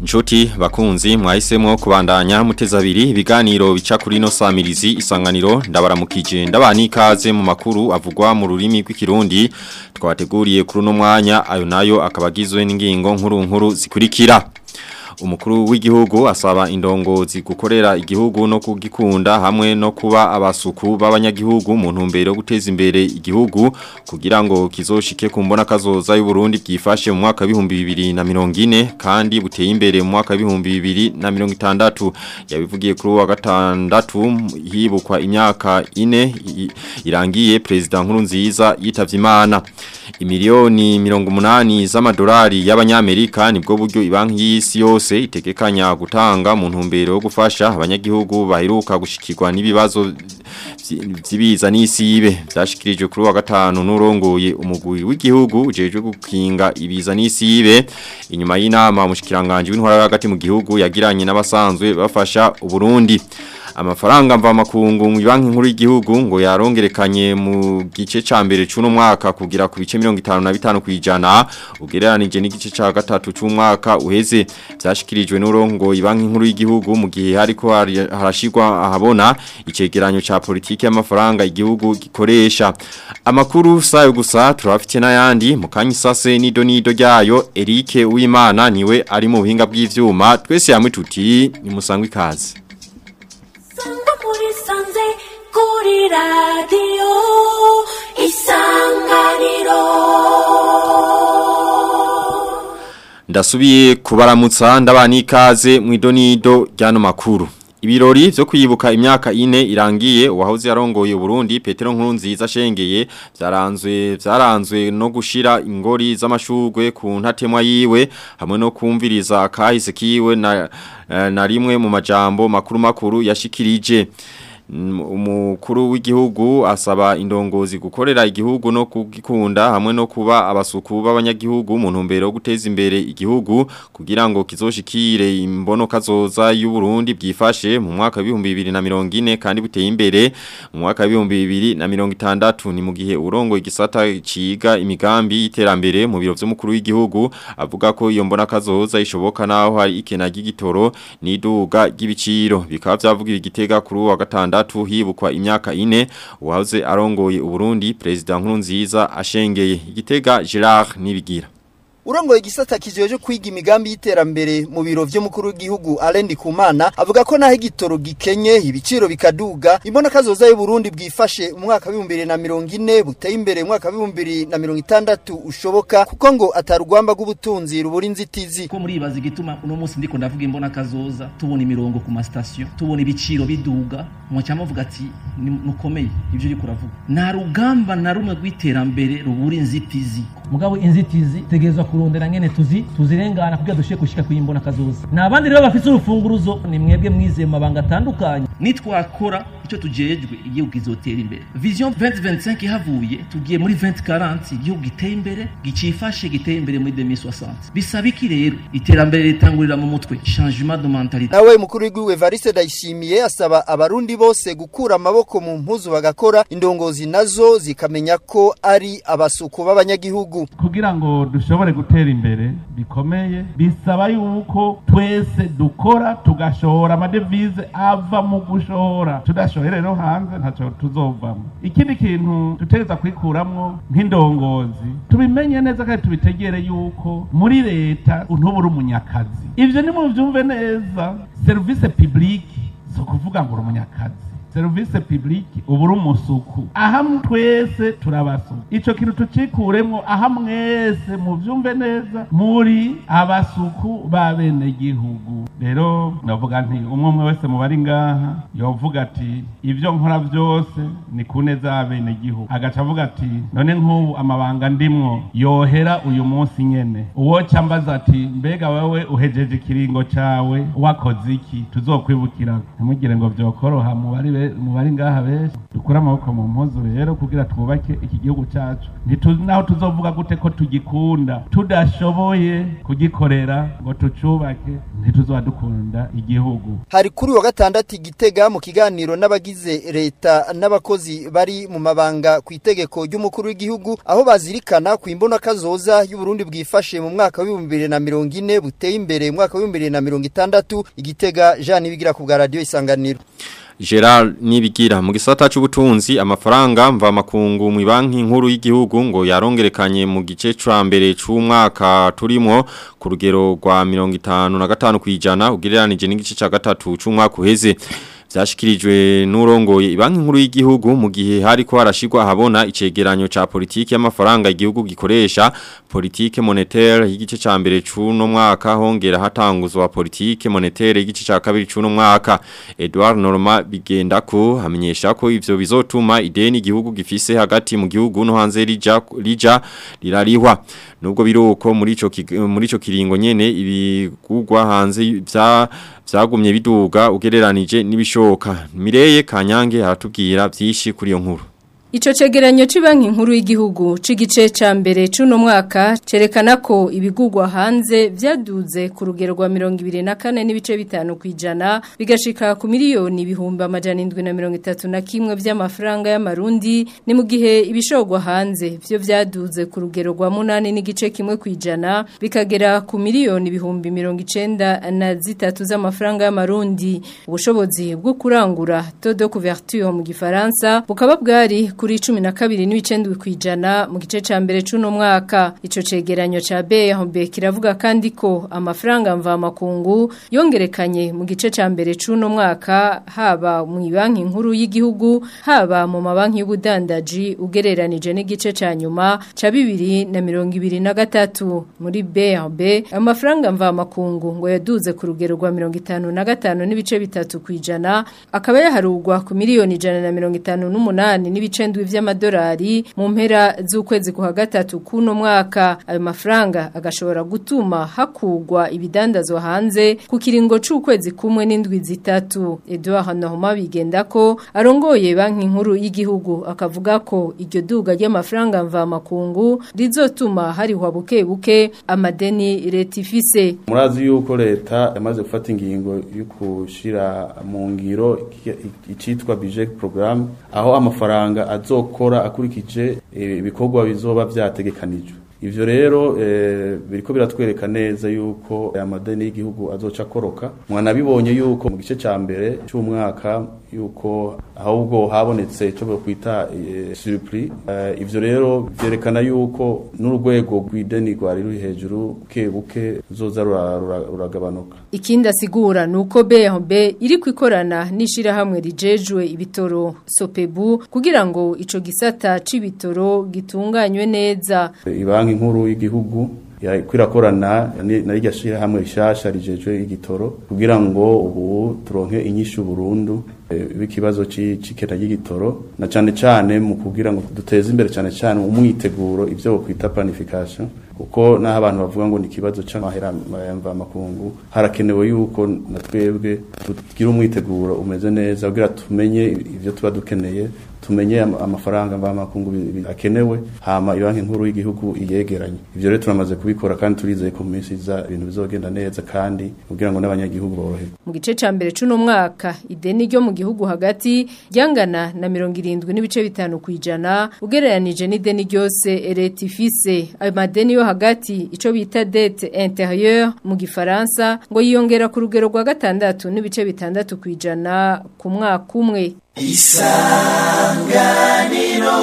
Nshuti bakunzi mwahisemo kubandanya muteza abiri ibiganiro bica kuri no samirizi isanganiro ndabaramukije ndabani ikaze mu makuru avugwa mu rurimi rw'ikirundi twabateguriye kuri no mwanya ayo nayo akabagizwe n'ingingo nkuru nkuru zikurikira umukuru w'igihugu asaba indongozi gukorera igihugu no kugikunda hamwe no kuba abasuku b'abanyagihugu mu ntumbero yo guteza imbere igihugu kugira ngo kizoshike ku mbona kazoza y'u Burundi bwifashe mu mwaka w'ibihumbi bibiri na mirongo ine kandi buteye imbere mu mwaka w'ibihumbi bibiri na mirongo itandatu yabivugiye kuri wa gatandatu hibukwa imyaka ine irangiye perezida nkuru nziza yitavye imana imiliyoni mirongo umunani z'amadolari y'abanyamerika nibwo buryo ibanki y'isi yose yose itegekanya gutanga mu ntumbero yo gufasha abanyagihugu baheruka gushikirwa n'ibibazo vyibiza n'isibe byashikirijwe kuri wa gatanu n'urongoye umugwi w'igihugu ujejwe gukinga ibiza n'isibe inyuma y'inama umushikiranganje w'intwara hagati mu gihugu yagiranye n'abasanzwe bafasha uburundi amafaranga mva makungu mu banki nkuru y'igihugu ngo yarongerekanye mu gice ca mbere c'uno mwaka kugira ku bice 55 kwijana ugereranije n'igice ca gatatu c'umwaka uheze byashikirijwe n'urongo ibanki nkuru y'igihugu mu gihe hariko harashirwa ahabona icegeranyo ca politiki y'amafaranga igihugu gikoresha amakuru sayo gusa turafite n'ayandi mu kanyisase nido nido ryayo Eric Uwimana niwe ari mu buhinga bw'ivyuma twese yamwe tuti ni musangwe ikaze muri sanze kuri radiyo isanganiro ndasubiye kubaramutsa ndabana ikaze mu idonido ry'ano makuru ibirori byo kwibuka imyaka ine irangiye uwahoze yarongoye Burundi Petero Nkurunziza shengeye byaranzwe byaranzwe no gushira ingori z'amashugwe ku ntatemwa yiwe hamwe no kumviriza kahise kiwe na, na rimwe mu majambo makuru makuru yashikirije umukuru w'igihugu asaba indongozi gukorera igihugu no kugikunda hamwe no kuba abasuku b'abanyagihugu mu ntumbero yo guteza imbere igihugu kugira ngo kizoshikire imbono kazoza y'u Burundi bwifashe mu mwaka wa 2040 kandi buteye imbere mu mwaka wa 2060 ni mu gihe urongo igisata ciga imigambi y'iterambere mu biro vy'umukuru w'igihugu avuga ko iyo mbona kazoza ishoboka naho hari ikena ry'igitoro n'iduga ry'ibiciro bikaba byavugira igitega kuri wa gatandatu gatandatu hibukwa imyaka ine uwahoze arongoye uburundi perezida nkuru nziza ashengeye igitega Gerard nibigira urongoye igisata kijeje kwiga imigambi y'iterambere mu biro vy'umukuru w'igihugu Alendi Kumana avuga ko naho igitoro gikenye ibiciro bikaduga imbona kazoza y'u Burundi bwifashe mu mwaka wa 2040 buteye imbere mu mwaka wa 2060 ushoboka kuko ngo atarugwamba rw'ubutunzi rubura inzitizi ko muri ibaza igituma uno munsi ndiko ndavuga imbona kazoza tubona imirongo ku ma station tubona ibiciro biduga mu cyama vuga ati nukomeye ivyo uri kuravuga nta rugamba na rumwe rw'iterambere rubura inzitizi mugabo inzitizi tegezwa kurondera ngene tuzi tuzirengana kugira dushike kushika kuyimbona kazoza nabandi rero bafite urufunguruzo ni mwebwe mwize mu mabanga atandukanye nitwakora icyo tujejwe igihugu kizotera imbere vision 2025 ihavuye tugiye muri 2040 igihugu giteye imbere gicifashe giteye imbere muri 2060 bisaba iki rero iterambere ritangurira mu mutwe changement de mentalité nawe mukuru w'igihugu Evariste Ndayishimiye asaba abarundi bose gukura amaboko mu mpuzu bagakora indongozi nazo zikamenya ko ari abasuku b'abanyagihugu kugira ngo dushobore gutera imbere bikomeye bisaba yuko twese dukora tugashora amadevize ava mu gushora tudashoye rero hanze ntacyo tuzovamo ikindi kintu dutegereza kwikuramwo nk'indongozi tubimenye neza kandi tubitegere yuko muri leta ntubura umunyakazi ivyo ni muvyumve neza serivisi publique si ukuvuga ngo uri umunyakazi serivisi publique ubu uri umusuku aha twese turabasuku ico kintu tucikuremwo aha mwese muvyumve neza muri abasuku b'abenegihugu rero ndavuga nti umwe umwe wese mu bari ngaha yovuga ati ivyo nkora vyose ni ku neza y'abenegihugu agaca avuga ati none nk'ubu amabanga ndimwo yohera uyu munsi nyene uwoca mbaza ati mbega wewe uhejeje ikiringo cawe wakoze iki tuzokwibukira ntimugire ngo vyokoroha mu bari benshi be- mu bari ngaha benshi dukure amaboko mu mpuzu rero kugira twubake iki gihugu cyacu ntituzi naho tuzovuga gute ko tugikunda tudashoboye kugikorera ngo tucubake ntituzoba dukunda igihugu hari kuri wa gatandatu igitega mu kiganiro n'abagize leta n'abakozi bari mu mabanga ku itegeko ry'umukuru w'igihugu aho bazirikana ku imbona kazoza y'uburundi bwifashe mu mwaka w'ibihumbi bibiri na mirongo ine buteye imbere mu mwaka w'ibihumbi bibiri na mirongo itandatu igitega jean ibigira ku bwa radiyo isanganiro Gerard Nibigira mu gisata c'ubutunzi amafaranga mva makungu mu banki nkuru y'igihugu ngo yarongerekanye mu gice ca mbere c'umwaka turimo ku rugero rwa 55 kwijana ugereranije n'igice ca gatatu c'umwaka uheze byashikirijwe n'urongoye banki nkuru y'igihugu mu gihe hariko harashirwa habona icegeranyo ca politiki y'amafaranga igihugu gikoresha politike monétaire y'igice ca mbere c'uno mwaka hongera hatanguzwa politike monétaire y'igice ca kabiri c'uno mwaka Edouard Norma bigenda ko hamenyesha ko ivyo bizotuma ideni igihugu gifise hagati mu gihugu no hanze rija rija rirarihwa nubwo biruko muri ico kig- muri ico kiringo nyene ibigugwa hanze vya vyagumye biduga ugereranije n'ibishoka Mireye Kanyange aratubwira byinshi kuri iyo nkuru Ico cegeranyo c'Ibanki nkuru y'igihugu c'igice ca mbere c'uno mwaka cerekana ko ibigugwa hanze vyaduze ku rugero rwa 24 n'ibice bitanu kwijana bigashika ku miliyoni ibihumbi amajana 731 vy'amafaranga y'amarundi ni mu gihe ibishogwa hanze vyo vyaduze ku rugero rwa 8 n'igice kimwe kwijana bikagera ku miliyoni ibihumbi 90 na zitatu z'amafaranga y'amarundi ubushobozi bwo kurangura taux de couverture mu gifaransa bukaba bwari kuri cumi na kabiri n'ibicendwi kwijana mu gice ca mbere c'uno mwaka ico cegeranyo ca BRB kiravuga kandi ko amafaranga mva makungu yongerekanye mu gice ca mbere c'uno mwaka haba mu banki nkuru y'igihugu haba mu mabanki y'ubudandaji ugereranije n'igice ca nyuma ca bibiri na mirongo ibiri na gatatu muri BRB amafaranga mva makungu ngo yaduze ku rugero rwa mirongo itanu na gatanu n'ibice bitatu kwijana akaba yaharugwa ku miliyoni ijana na mirongo itanu n'umunani n'ibice ndwi vy'amadolari mu mpera z'ukwezi kwa gatatu kuno mwaka ayo mafaranga agashobora gutuma hakugwa ibidandazwa hanze ku kiringo c'ukwezi kumwe n'indwi zitatu Edouard Norma bigenda ko arongoye banki nkuru y'igihugu akavuga ko iryo duga ry'amafaranga mva makungu rizotuma harihwa buke buke amadeni leta ifise murazi yuko leta yamaze gufata ingingo yo kushira mu ngiro icitwa budget programme aho amafaranga azokora akurikije eh, ibikorwa bizoba vyategekanijwe ivyo rero eh, biriko biratwereka neza yuko amadeni y'igihugu azoca akoroka mwanabibonye yuko mu gice ca mbere c'umwaka yuko ahubwo habonetse ico bokwita eh, surplus eh, ivyo rero vyerekana yuko n'urwego rw'ideni rwari ruri hejuru buke buke ruzoza rura- rura- ruragabanuka Ikindi asigura nuko BRB iri kwikorana n'ishirahamwe rijejwe ibitoro Sopebu kugira ngo ico gisata c'ibitoro gitunganywe neza. ibanki nkuru y'igihugu kwirakorana na rirya shirahamwe rishasha rijejwe igitoro kugira ngo ubu turonke inyishu burundu w'ikibazo c'ikena ry'igitoro na cane cane mu kugira ngo duteze imbere cane cane umwiteguro ivyo bokwita planification kuko naho abantu bavuga ngo ni ikibazo c'amahera mva makungu harakenewe yuko na twebwe tugira umwiteguro umeze neza kugira tumenye ivyo tuba dukeneye tumenye amafaranga mva makungu akenewe hama ibanki nkuru y'igihugu iyegeranye ivyo rero turamaze kubikora kandi turizeye ko mu minsi iza ibintu bizogenda neza kandi kugira ngo n'abanyagihugu boroherwe mu gice ca mbere c'uno mwaka ideni ryo mu gihugu hagati ryangana na mirongo irindwi n'ibice bitanu kwijana ugereranije n'ideni ryose leta ifise ayo madeni yo hagati ico bita dette intérieure mu gifaransa ngo yiyongera ku rugero rwa gatandatu n'ibice bitandatu kwijana ku mwaka umwe isanganiro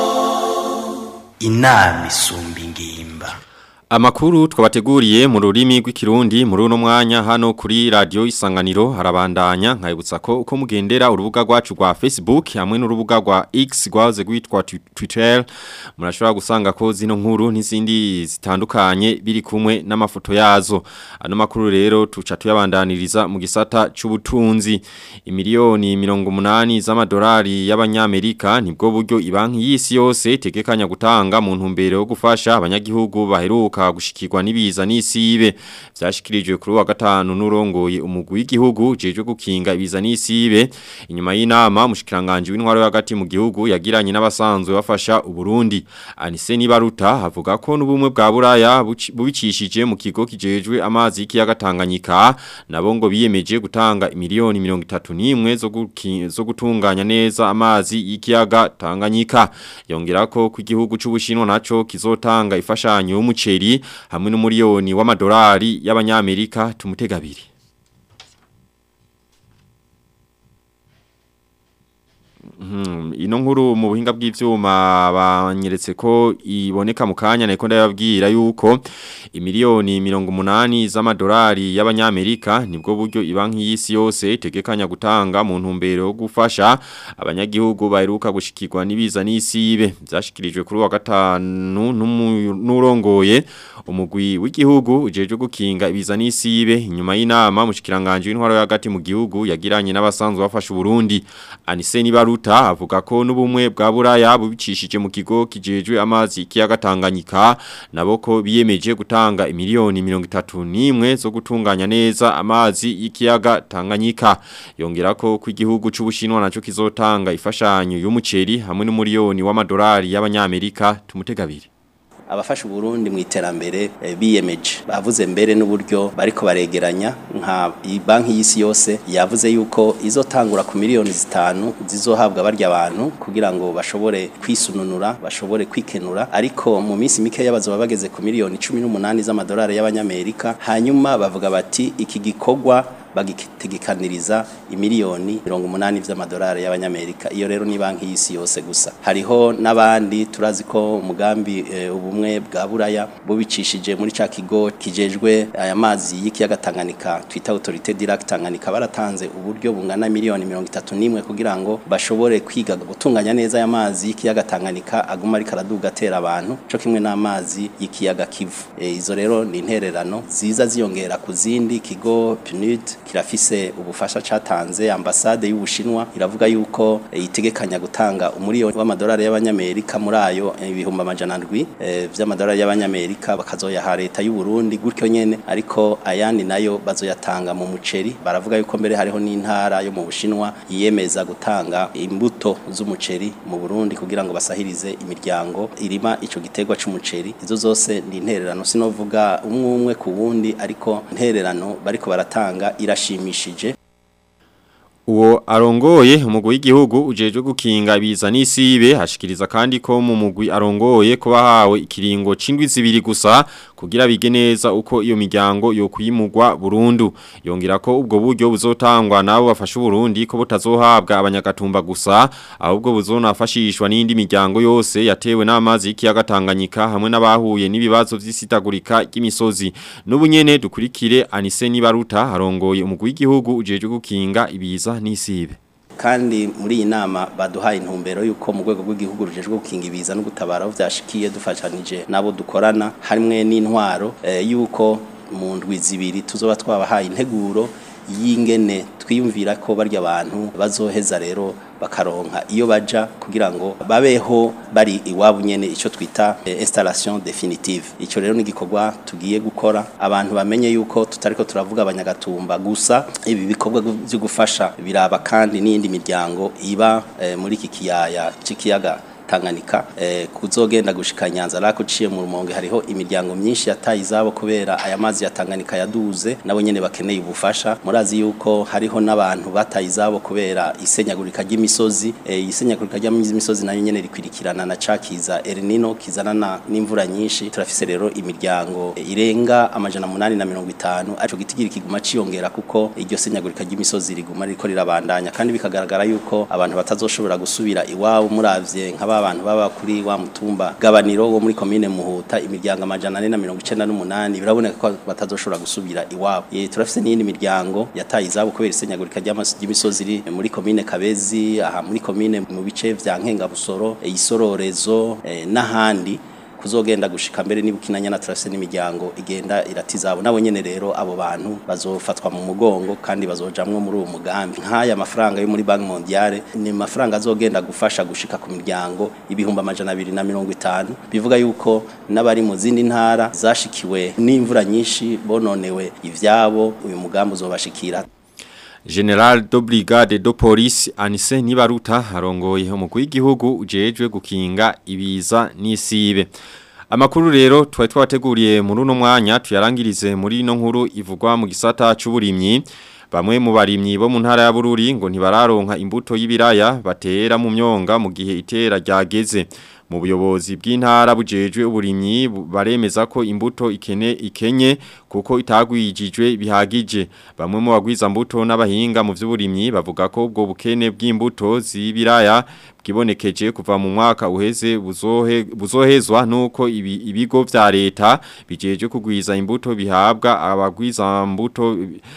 inama isumba ingimba Amakuru twabateguriye mu rurimi rw'ikirundi muri uno mwanya hano kuri radio isanganiro harabandanya nkayibutsa ko uko mugendera urubuga rwacu rwa Facebook hamwe n'urubuga rwa X rwaze gwitwa Twitter murashobora gusanga ko zino nkuru n'izindi zitandukanye biri kumwe n'amafoto yazo ano makuru rero tuca tuyabandaniriza mu gisata c'ubutunzi imiliyoni 180 z'amadolari y'abanyamerika nibwo buryo ibanki y'isi yose tegekanya gutanga mu ntumbero yo gufasha abanyagihugu baheruka baheruka gushikirwa n'ibiza n'isibe byashikirijwe kuri wa gatanu n'urongoye umugwi w'igihugu jeje gukinga ibiza n'isibe inyuma y'inama mushikiranganje w'intwaro hagati mu gihugu yagiranye n'abasanzwe bafasha uburundi Anise Nibaruta havuga ko n'ubumwe bwa Buraya bubicishije mu kigo kijejwe amazi y'ikiyaga Tanganyika nabo ngo biyemeje gutanga miliyoni 31 zo zo gutunganya neza amazi y'ikiyaga Tanganyika yongera ko ku gihugu c'ubushinwa naco kizotanga ifashanyo y'umuceri hamwe n'umuriyoni w'amadolari y'abanyamerika tumutegabiri ino nkuru mu buhinga bw'ivyuma banyeretse ko iboneka mu kanya nako ndababwira yuko imiliyoni 180 z'amadolari y'abanyamerika nibwo buryo ibanki y'isi yose itegekanya gutanga mu ntumbero yo gufasha abanyagihugu baheruka gushikirwa n'ibiza n'isibe byashikirijwe kuri wa gatanu n'urongoye umugwi w'igihugu ujeje gukinga ibiza n'isibe inyuma y'inama mushikiranganje w'intwaro hagati mu gihugu yagiranye n'abasanzwe bafasha Burundi Anise Nibaruta avuga ko n'ubumwe bwa Buraya bubicishije mu kigo kijejwe amazi kiyaga Tanganyika nabo ko biyemeje gutanga imiliyoni 31 zo gutunganya neza amazi y'ikiyaga Tanganyika yongera ko ku gihugu c'ubushinwa naco kizotanga ifashanyo y'umuceri hamwe n'umuriyoni w'amadolari y'abanyamerika tumutegabiri abafasha Burundi mu iterambere e, biyemeje bavuze mbere n'uburyo bariko baregeranya nka banki y'isi yose yavuze yuko izotangura ku miliyoni zitanu zizohabwa barya abantu kugira ngo bashobore kwisununura bashobore kwikenura ariko mu minsi mike y'abazoba bageze ku miliyoni 18 z'amadolari y'abanyamerika hanyuma bavuga bati iki gikorwa bagitegekaniriza imiliyoni 80 vy'amadolari y'abanyamerika iyo rero ni banki y'isi yose gusa hariho nabandi turazi ko umugambi e, ubumwe bwa buraya bubicishije muri ca kigo kijejwe aya mazi y'ikiyaga Tanganyika twita autorité direct Tanganyika baratanze uburyo bungana miliyoni 31 kugira ngo bashobore kwiga gutunganya neza aya mazi y'ikiyaga Tanganyika aguma ari karaduga atera abantu cyo kimwe n'amazi y'ikiyaga Kivu e, izo rero ni intererano ziza ziyongera ku zindi kigo PNUD kirafise ubufasha catanze ambasade y'ubushinwa iravuga yuko yitegekanya gutanga umuriyoni w'amadolari y'abanyamerika muri ayo ibihumbi amajana ndwi e, vy'amadolari y'abanyamerika bakazoyaha leta y'u Burundi gutyo nyene ariko ayandi nayo bazoyatanga mu muceri baravuga yuko mbere hariho n'intara yo mu bushinwa yiyemeza gutanga imbuto z'umuceri mu Burundi kugira ngo basahirize imiryango irima ico gitegwa c'umuceri izo zose ni intererano sinovuga umwe umwe ku wundi ariko intererano bariko baratanga irashimishije Uwo arongoye umugwi w'igihugu ujeje gukinga ibiza n'isibe hashikiriza kandi ko mu mugwi arongoye ko bahawe ikiringo cindwi zibiri gusa kugira bige neza uko iyo miryango yo kuyimugwa burundu yongera ko ubwo buryo buzotangwa nabo bafasha Burundi ko butazohabwa abanyagatumba gusa ahubwo buzonafashishwa n'indi miryango yose yatewe n'amazi y'ikiyaga Tanganyika hamwe n'abahuye n'ibibazo vy'isitagurika ry'imisozi n'ubunyene dukurikire Anise Nibaruta arongoye umugwi w'igihugu ujeje gukinga ibiza n'isibe kandi muri iyi nama baduhaye intumbero yuko mu rwego rw'igihugu rujejwe gukinga ibiza no gutabara aho vyashikiye dufashanije nabo dukorana hamwe n'intwaro e, yuko mu ndwi zibiri tuzoba twabahaye integuro y'ingene twiyumvira ko barya abantu bazoheza rero bakaronka iyo baja kugira ngo babeho bari iwabo nyene ico twita eh, installation definitive ico rero ni gikorwa tugiye gukora abantu bamenye yuko tutariko turavuga abanyagatumba gusa ibi bikorwa byo gufasha biraba kandi n'indi miryango iba eh, muri iki kiyaya c'ikiyaga Tanganyika eh, kuzogenda gushika Nyanza rako ciye mu rumonge hariho imiryango myinshi yataye izabo kubera aya mazi ya Tanganyika yaduze nabo nyene bakeneye ubufasha murazi yuko hariho n'abantu bataye izabo kubera isenyagurika ry'imisozi eh, isenyagurika ry'imisozi nayo nyene rikwirikirana na cakiza El Nino kizanana n'imvura nyinshi turafise rero imiryango eh, irenga amajana munani na mirongo itanu aco gitigiri kiguma ciyongera kuko iryo senyagurika ry'imisozi riguma riko rirabandanya kandi bikagaragara yuko abantu batazoshobora gusubira iwabo muravye nk'aba abantu baba kuri wa mutumba gabaniro wo muri commune Muhuta imiryango amajana 498 biraboneka ko batazoshobora gusubira iwabo ye turafise n'indi miryango yataye izabo kubera isenyagurika ry'imisozi iri muri commune Kabezi aha muri commune mu bice vya Nkenga Busoro isororezo eh, n'ahandi kuzogenda gushika mbere nibukinanya na trase n'imiryango igenda iratizabo nabo nyene rero abo bantu bazofatwa mu mugongo kandi bazojamwo muri uwo mugambi nk'aya mafaranga yo muri Bank Mondiale ni mafaranga azogenda gufasha gushika ku miryango ibihumbi amajana abiri na mirongo itanu bivuga yuko n'abari mu zindi ntara zashikiwe n'imvura nyinshi bononewe ivyabo uyu mugambi uzobashikira General de Brigade de Police Anise Nibaruta arongoye umukuru w'igihugu ujejwe gukinga ibiza n'isibe. Amakuru rero twari twateguriye muri uno mwanya tuyarangirize muri ino nkuru ivugwa mu gisata c'uburimyi. Bamwe mu barimyi bo mu ntara ya Bururi ngo ntibararonka imbuto y'ibiraya batera mu myonga mu gihe itera ryageze. Mu buyobozi bw'intara bujejwe uburimyi baremeza ko imbuto ikene ikenye kuko itagwijijwe bihagije. Bamwe mu bagwiza mbuto n'abahinga mu vy'uburimyi bavuga ko ubwo bukene bw'imbuto z'ibiraya bwibonekeje kuva mu mwaka uheze buzohe buzohezwa nuko ibi, ibigo vya leta bijeje kugwiza imbuto bihabwa abagwiza mbuto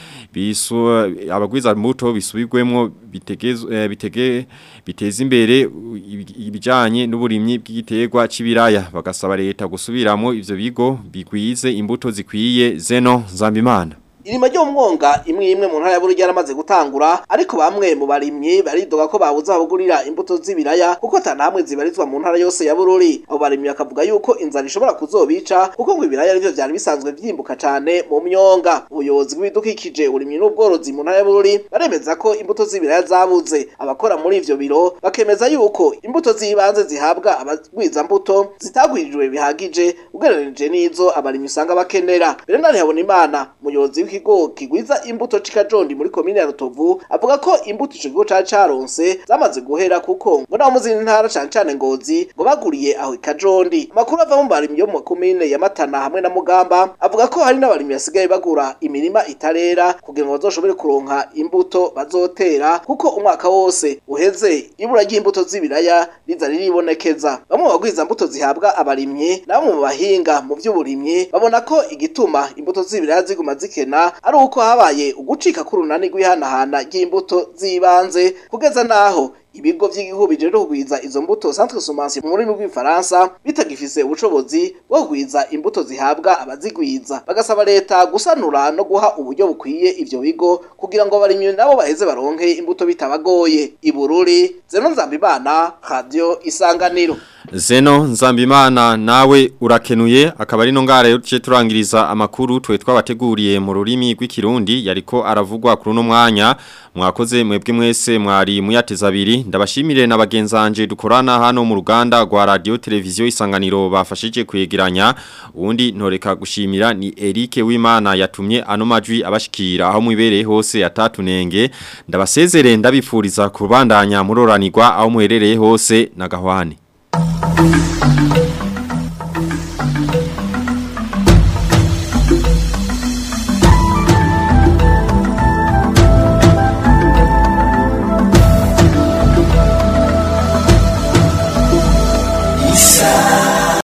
bisu abagwiza mbuto bisubirwemo bitegezwe bitege biteza imbere ibijanye n'uburimyi bw'igiterwa c'ibiraya bagasaba leta gusubiramo ivyo bigo bigwize imbuto zikwiye zeno Zambimana Irima ryo mwonga imwe imwe mu ntara ya Bururi yaramaze gutangura ariko bamwe mu barimyi baridoga ko babuze abagurira imbuto z'ibiraya kuko tanamwe zibarizwa mu ntara yose ya Bururi abo barimyi bakavuga yuko inzara ishobora kuzobica kuko ngo ibiraya arivyo vyari bisanzwe vyimbuka cane mu myonga ubuyobozi bw'ibidukikije urimyi n'ubworozi mu ntara ya Bururi baremeza ko imbuto z'ibiraya zabuze abakora muri ivyo biro bakemeza yuko imbuto z'ibanze zihabwa abagwiza mbuto zitagwirijwe bihagije ugereranije n'izo abarimyi usanga bakenera Bernard Habonimana umuyobozi w'ikigo kigwiza imbuto c'ikajondi muri komine ya Rutovu avuga ko imbuto ico kigo cari caronse zamaze guhera kuko ngo nabo mu zindi ntara cane cane ngozi ngo baguriye aho ikajondi amakuru ava mu barimyi yo mu komine ya Matana hamwe na Mugamba avuga ko hari n'abarimyi basigaye bagura imirima itarera kugira ngo bazoshobore kuronka imbuto bazotera kuko umwaka wose uheze ibura ry'imbuto z'ibiraya riza riribonekeza bamwe mu bagwiza mbuto zihabwa abarimyi na bamwe mu bahinga mu vy'uburimyi babona ko igituma imbuto z'ibiraya ziguma zikena ari uko habaye ugucika k'urunani rw'ihanahana ry'imbuto z'ibanze kugeza naho ibigo vy'igihugu bijeje kugwiza izo mbuto centre semence mu rurimi rw'ifaransa bitagifise ubushobozi bwo kugwiza imbuto zihabwa abazigwiza bagasaba leta gusanura no guha uburyo bukwiye ivyo bigo kugira ngo abarimyi nabo baheze baronke imbuto bitabagoye ibururi zeno nzambimana radio isanganiro Zeno Nzambimana nawe urakenuye akaba ari no ngara yo tuce turangiriza amakuru twe twabateguriye mu rurimi rw'ikirundi yariko aravugwa kuri no mwanya mwakoze mwebwe mwese mwari muyateza abiri ndabashimire na bagenzanje dukorana hano mu ruganda rwa radio televiziyo isanganiro bafashije kwegeranya uwundi ntoreka gushimira ni Eric Wimana yatumye ano majwi abashikira aho mwibereye hose atatunenge ndabasezere ndabifuriza kubandanya muroranirwa aho muherereye hose na gahwane Thank you.